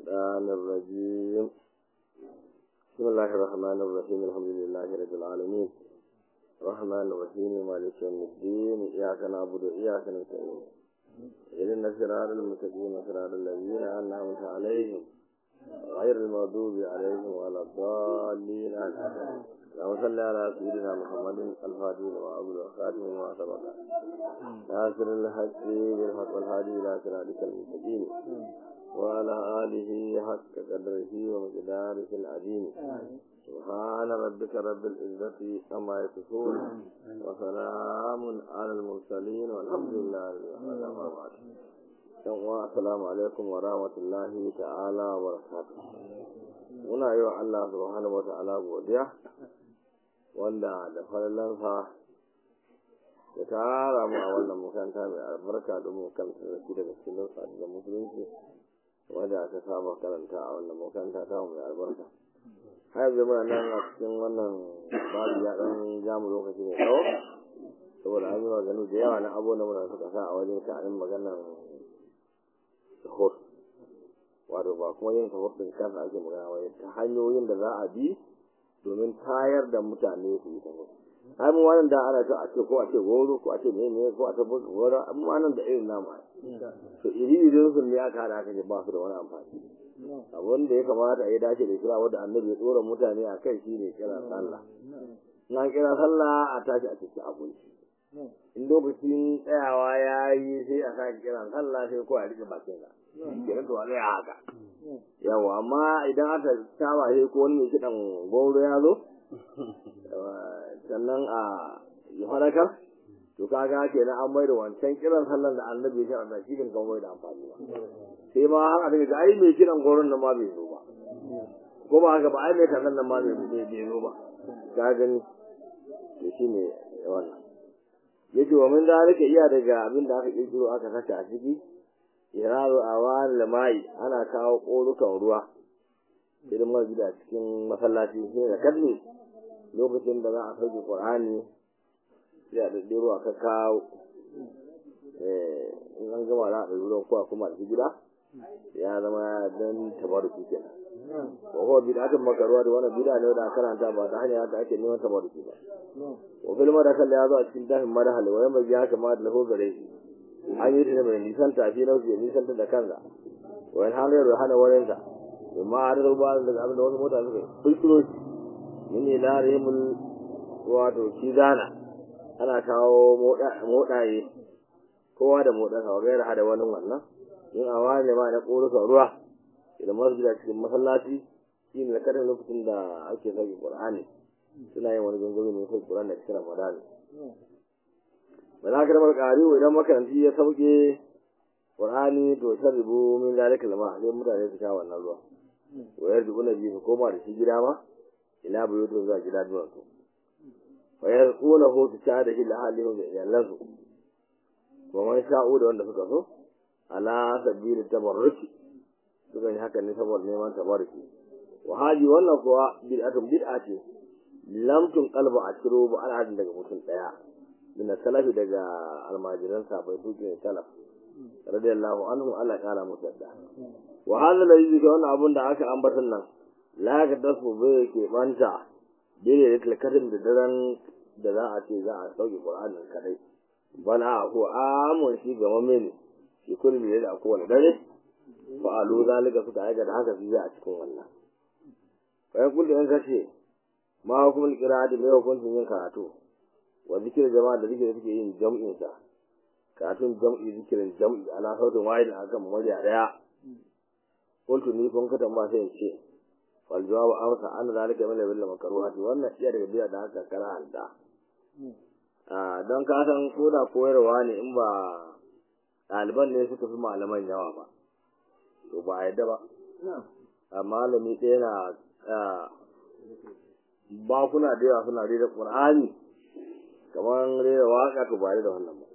الشيطان الرجيم بسم الله الرحمن الرحيم الحمد لله رب العالمين الرحمن الرحيم مالك يوم الدين إياك نعبد وإياك نستعين إذن الصراط المستقيم صراط الذين أنعمت عليهم غير المغضوب عليهم ولا الضالين آمين اللهم صل على سيدنا محمد الفاتح لما أبو الخاتم وما سبق ناصر الحق بالحق والهادي إلى صراطك المستقيم وعلى آله حق قدره ومقداره العظيم سبحان ربك رب العزة عما يصفون وسلام على المرسلين والحمد لله رب العالمين السلام عليكم ورحمة الله تعالى وبركاته muna yi wa Allah subhanahu wa ta'ala godiya wanda da falalansa ya tara mu a wannan makaranta mai albarka domin kan sarki daga cikin da musulunci wanda aka saba karanta a wannan makaranta ta mai albarka har yanzu muna nan a cikin wannan babu ya dan jamu lokaci mai tsawo saboda an yi maganu da yawa na abubuwan da muna suka sa a wajen sha'anin maganar sahur wato ba kuma yin sahur din kansa ake magana wai ta hanyoyin da za a bi domin tayar da mutane su yi sahur ai mun wannan da ana ta a ce ko a ce goro ko a ce me ne ko a ce goro amma nan da irin nama to iri irin sun ne aka hada aka ce ba su da wani amfani abin da ya kamata a yi dace da kira wanda annabi ya tsora mutane a kai shi ne kira sallah in an kira sallah a tashi a cikin abinci in lokacin tsayawa ya yi sai a sake kiran sallah sai ko a rike bakin sa kenan to a tsaya haka yawa amma idan aka saba sai ko wani mai kiɗan goro ya zo sannan a yi farakar to kaga kenan an mai da wancan kiran sallan da annabi ya shara shi kan kan mai da amfani ba sai ma har a daga ai mai kiran goron nan ma bai zo ba ko ba haka ba ai mai kallon nan ma bai zo ba ka gani to shine wannan yace wa min zalika iya daga abin da aka kirkiro aka saka a ciki iraru awan lamai ana kawo korukan ruwa idan ma gida cikin masallaci sai da kalli lokacin da za a sauke qur'ani sai a dade ruwa ka kawo eh in an gama da ruwan kuwa kuma a gida ya zama dan tabaruki kenan wa huwa bid'atun makaruwa da wannan bid'a ne da karanta ba ta hanya da ake neman tabaruki ba wa fil madakal ya zo a cikin dafin madahal wa yamma ya kama da lahu gare shi an yi ta mai nisan tafi na wuce nisan ta da kansa wa in halayar da hana wurin sa amma har da ba da abin da wasu mota suka kulkuro shi min ila rahimul wato kizana ana kawo modaye kowa da modansa wa gaira hada wani wannan in a wani ma na ƙorukan ruwa idan masjida cikin masallaci shi ne karin lokacin da ake sauke qur'ani suna yin wani gangami ne sauke qur'ani da cikin ramadan ba za ka ramar ƙari idan makaranti ya sauke qur'ani to shan ribu min zalika lama sai mutane su sha wannan ruwa wayar dubu na biyu su koma da shi gida ma ila bai yuto zuwa gida duwan su wayar kula ho su sha da shi da halin da iyalansu kuma man sha'u da wanda suka so ala sabili tabarruki suka yi haka ne saboda neman tabarruki wa haji wannan kuwa bid'atun bid'a ce lam tun qalba a ciro ba al'adun daga mutum daya min salafi daga almajiran sabai su ke salaf radiyallahu anhu Allah kara musu da wa hadha alladhi ga wannan abun da aka ambatan nan la ga dasu bai ke banta dire da kalkatin da daren da za a ce za a sauke qur'anin kadai bana ko amun shi ga mamene shi kulli da kowane dare fa'alu zalika suka aikata haka su a cikin wannan bayan kullu yan kace ma hukumul qira'ati mai hukuncin yin karatu wa zikir jama'a da zikir suke yin jam'in sa karatun jam'i zikirin jam'i ala sautin wahid akan murya daya kullu ni kun kata ba sai ce wal jawabu amsa an zalika min bil makruhati wannan iya daga biya da haka karanta a don ka san koda koyarwa ne in ba ɗaliban ne suka fi malaman yawa ba to ba a yadda ba a malami ɗaya na bakuna da yawa suna rera ƙur'ani kamar rera waƙa to ba da wannan ba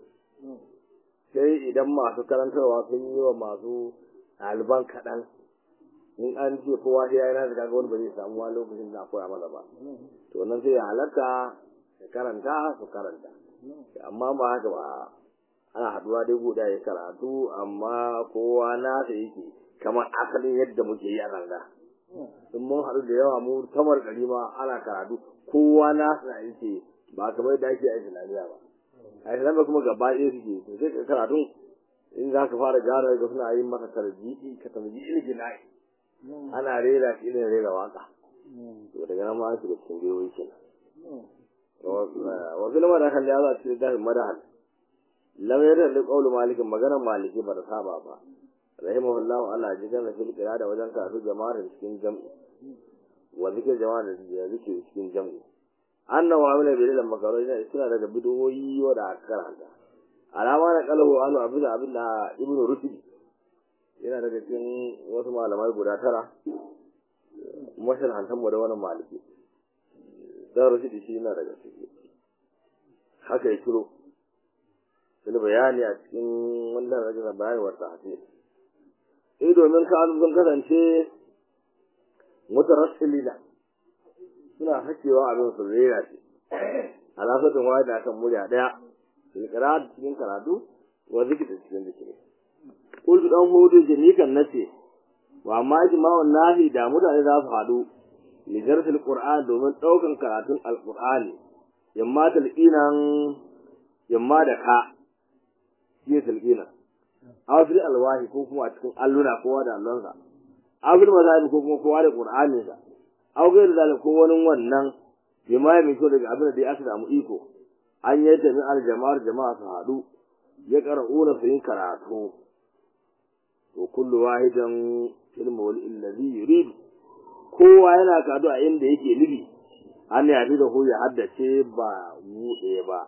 sai idan masu karantarwa sun yi wa masu ɗaliban kaɗan in an ce kowa sai ya yi nasa kaga wani ba zai samu wani lokacin da koya masa ba to nan sai ya halatta ya karanta su karanta amma ba haka ba ana haduwa dai guda ya karatu amma kowa nasa yake kamar asalin yadda muke yi a ranga in mun haɗu da yawa mu tamar ɗari ma ana karatu kowa na suna yake ba kamar yadda ake a islamiyya ba a islamiyya kuma gaba ɗaya suke to sai ka karatun in za ka fara gyara ga suna yin maka tarjihi ka tarjihi ilgina'i ana rera shi irin rera waka to daga nan ma su da cikin gwiwoyi kenan wa fil madahan ya za cikin dafin madahan lam yadda da qaulu malikin maganar maliki ba da saba ba rahimahullah Allah ji kan fil qira da wajen karatu jama'ar cikin jam'i wa zikir jama'ar da zikir cikin jam'i annahu amila bi ilal makaroi suna daga bidoyi wa da karanta alama na kalhu anu abin da abin da ibnu rushd yana daga cikin wasu malamai guda tara mashin hantan mu da wani maliki dan rushd shi yana daga ciki haka ya kiro wani bayani a cikin wannan rajin bayani wata hadisi eh domin ka sun kasance mutarassilina suna hakewa abin su rera shi alafatun wani da akan murya daya filkira cikin karatu wa zikita cikin zikiri kullu dan hudu jami'an nace wa amma ijma'un nahi da mutane za su hadu li darsil qur'an domin daukan karatun alqur'ani yamma talqinan yamma da ka shi talqina awfil alwahi ko kuma a cikin alluna kowa da allonsa awfil mazabi ko kuma kowa da qur'aninsa aw gairu zalik ko wani wannan bima ya mito daga abin da ya aka samu iko an yadda min aljama'ar jama'a su haɗu ya qara'una su yin karatu to kullu wahidan ilmu wal illazi yurid kowa yana karatu a inda yake nufi an ya da ko ya haddace ba buɗe ba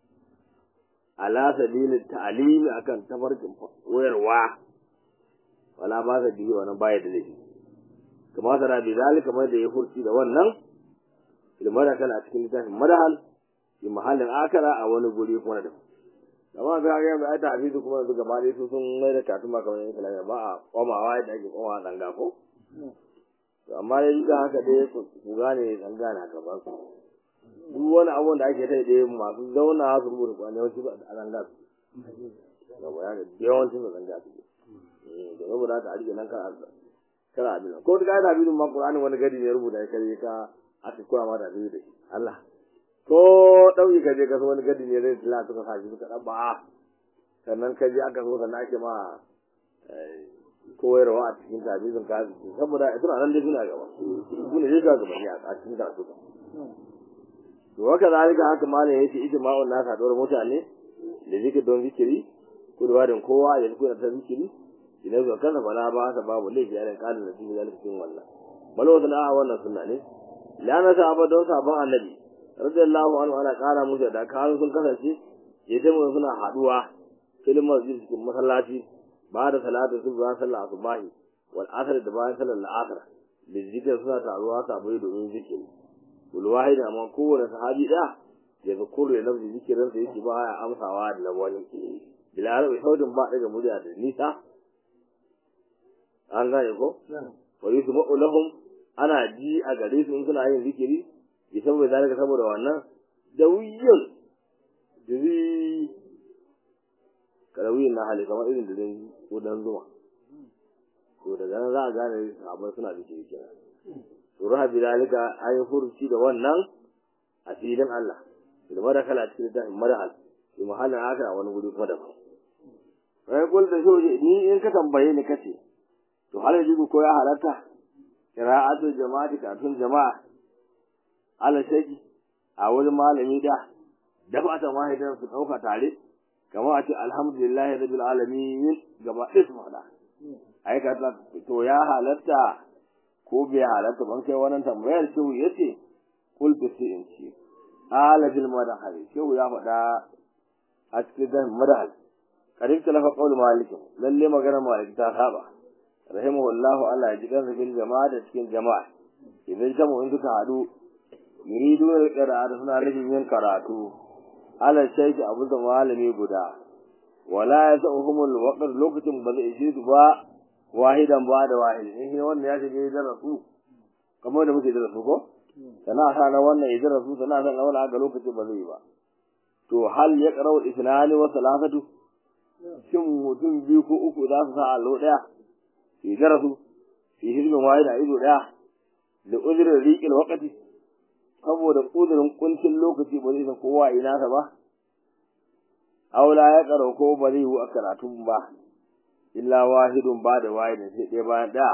ala sabilin ta'alimi akan tafarkin wayarwa wala ba sa biyu wannan baya da laifi kama tara bi zalika kamar da ya furci da wannan ilmada kana cikin littafin madahal fi mahallin akara a wani guri kuma da amma ga ga ba ta hafizu kuma yanzu gaba dai su sun mai da katun ba kamar islamiyya ba a komawa yadda ake komawa danga ko to amma dai da haka dai ku gane danga na gaba ku duk wani abun da ake tai dai masu zauna su rubuta kwanan yawanci ba a danga su gaba ya ga yawancin su danga su da saboda haka a rike nan kan kana abin ko da da abin ma Qur'ani wani gadi ne rubuta kai ka aka koya ma da abin da Allah ko dauki ka je ka wani gadi ne zai tila suka sa shi suka dan ba sannan ka je aka zo sannan ake ma koyarwa a cikin tabizin ka saboda ita nan dai suna gaba su ne ga gaba ne a cikin karatu to haka zalika haka malam yace ijma'un nasa dole mutane da zikir don zikiri kulwarin kowa ya zuwa ta zikiri idan zo kana bala ba ta babu laifi a kalin da cikin zalika cikin wannan bal wa sana'a wannan sunna ne lana sahaba don sahabban annabi radiyallahu anhu ana kara musu da kan sun kasance yace mun suna haduwa filin masjid cikin masallaci ba da salatu subha sallah subahi wal asr da bayan sallar al-asr da zikir suna taruwa sabai domin zikiri kul wahid amma kowane sahabi da ya zikuru ya nafsi zikirin sa yake ba ya amsawa da wani bila arabi saudin ba daga murya da nisa an gane ko wa yusma'u lahum ana ji a gare su in suna yin zikiri bi saboda zalika saboda wannan da wiyan diri karawiyin na hali kamar irin dirin kudan zuma to daga nan za a gane sahabbai suna zikiri kenan to raha bi zalika ayi furuci da wannan a filin Allah da madakala cikin da madahal bi mahallin haka a wani guri kuma daban sai kul da shoje ni in ka tambaye ni kace to hal yaji ko ya halatta qira'atul jama'ati kafin jama'a ala shaki a wurin malami da dafa ta wahidan su dauka tare kamar a ce alhamdulillahi rabbil alamin gaba ɗaya su faɗa ai ka to ya halatta ko bai halatta ban kai wannan tambayar shehu yace kul bi sai in ce ala bil madahal shehu ya faɗa a cikin dan madahal karin talafa qaul malik lalle magana malik ta saba rahimahullahu Allah ya ji kan fil jama'a da cikin jama'a idan jamu in suka hadu yuridu al-qira'a suna nufin yin karatu ala shaykh abu da malami guda wala yasahumul waqt lokacin ba zai ishe su ba wahidan ba da wahid in wannan ya shige da rasu kamar da muke da rasu ko sana sa na wannan idan rasu sana sa na wannan ga lokacin ba zai ba to hal ya qara'u isnani wa salasatu shin mutum biyu ko uku za su sa allo daya fi darasu fi hizbin wahid a ido daya da uzurin riƙil wakati saboda uzurin kuncin lokaci ba zai san kowa ina sa ba aula ya karo ko ba zai yi a karatun ba illa wahidun ba da wahidin sai ɗaya bayan ɗaya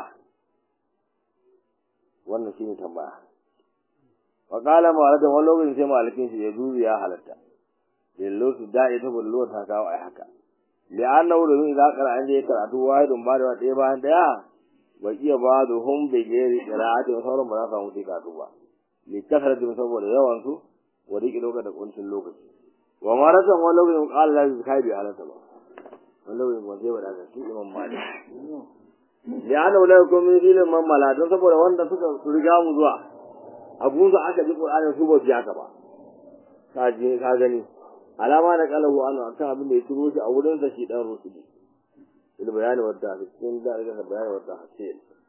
wannan shi ne tambaya wa kala malakan wani lokacin sai malakin shi ya dubi ya halatta lillo su da'i ta bullo ta kawo ai haka da an nawo da za ka an je karatu wahidun ba da ɗaya bayan ɗaya wa iya ba da hum bi gairi qira'atin sauran ba za su mutu karatu ba li kasaratin saboda yawan su wa riki lokacin da kuncin lokaci wa marakan wani lokacin kala da su kai bi halatta ba wani lokacin ba zai wada shi imam malik da ana wula ko min ilmin mamala don saboda wanda suka riga mu zuwa abun da aka ji qur'ani su ba biya ka ba ka je ka gani alama da kalahu an akan abin da ya turo shi a wurin sa shi dan rusuli il bayani wadda cikin da daga bayani wadda ce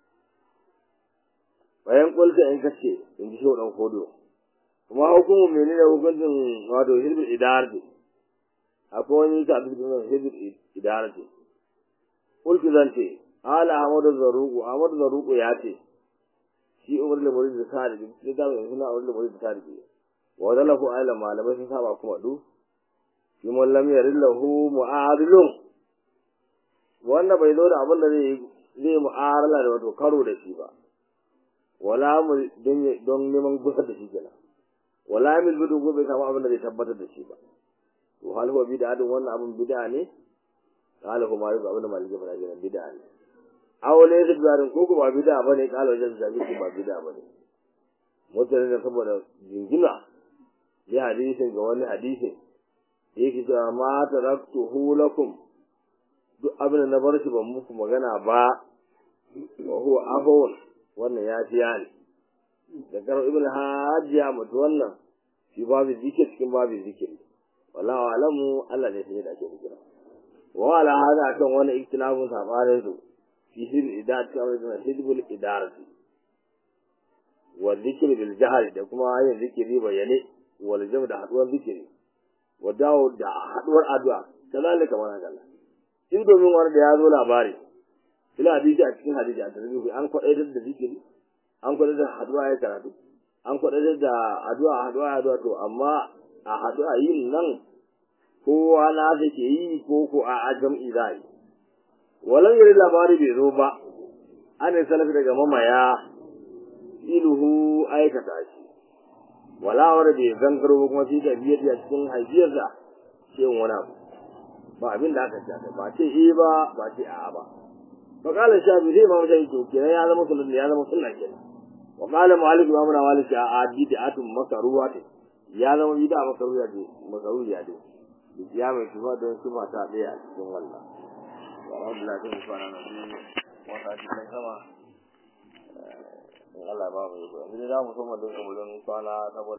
bayan kulka in kace in ji shi dan kodo kuma hukumu menene hukuncin wato hilbil idarati akwai wani ta abin da hilbil idarati kulki zan ce ala Ahmadu Zaruku Ahmadu Zaruku ya ce shi Umar da Murid da Sadiq sai da mai suna Umar da Murid da Sadiq wa dalahu ala malamai sun saba kuma du shi mun lam yarillahu mu'adilun wanda bai zo da abin da zai zai mu'arala da wato karo da shi ba wala mu don neman gusar da shi kenan wala mil bidu ko bai samu abin da zai tabbatar da shi ba to hal huwa bid'a wannan abin bid'a ne qala kuma yau abin da malike fara kenan bid'a ne awale da garin ko ba bid'a bane kala wajen zabi ko ba bid'a bane mutane da saboda jingina ya hadisin ga wani hadisin yake cewa ma taraktuhu lakum duk abin da na bar shi ban muku magana ba wa huwa afwan wannan ya ji yani da karo ibn hajjiya mutu wannan shi babu zikir cikin babu zikiri wallahu alamu Allah ne sai da ake zikira wa ala hada kan wani iktilafun sabanin su في حزب الإدارة كما حزب الإدارة والذكر بالجهل da kuma yin zikiri bayane wal jam da haduwar zikiri wa dawo da haduwar addu'a kazalika mana Allah in domin wani da ya zo labari ila hadisi a cikin hadisi a tarbiyyar an kwadaitar da zikiri an kwadaitar da haduwa ya karatu an kwadaitar da addu'a haduwa addu'a to amma a haduwa yin nan kowa na take yi ko ko a jam'i zai walan yari labari bai zo ba ana salafi daga mamaya iluhu aikata shi wala wanda bai gangaro kuma shi da biyar da cikin haifiyar da ce wani abu ba abin da aka shafe ba ce eh ba ba ce a'a ba fa kala shafi zai ma mutane to kenan ya zama sunan ya zama sunna kenan wa kala malik ba muna malik a bid'atun makaruwa ce ya zama bid'a makaruwa ce makaruwa ce ya mai kuma don su mata daya a cikin wannan alhamdulillah zai fara na biyu wata cikin sama in Allah ba mu yi ba. Ni da mu so mu dinga wurin kwana saboda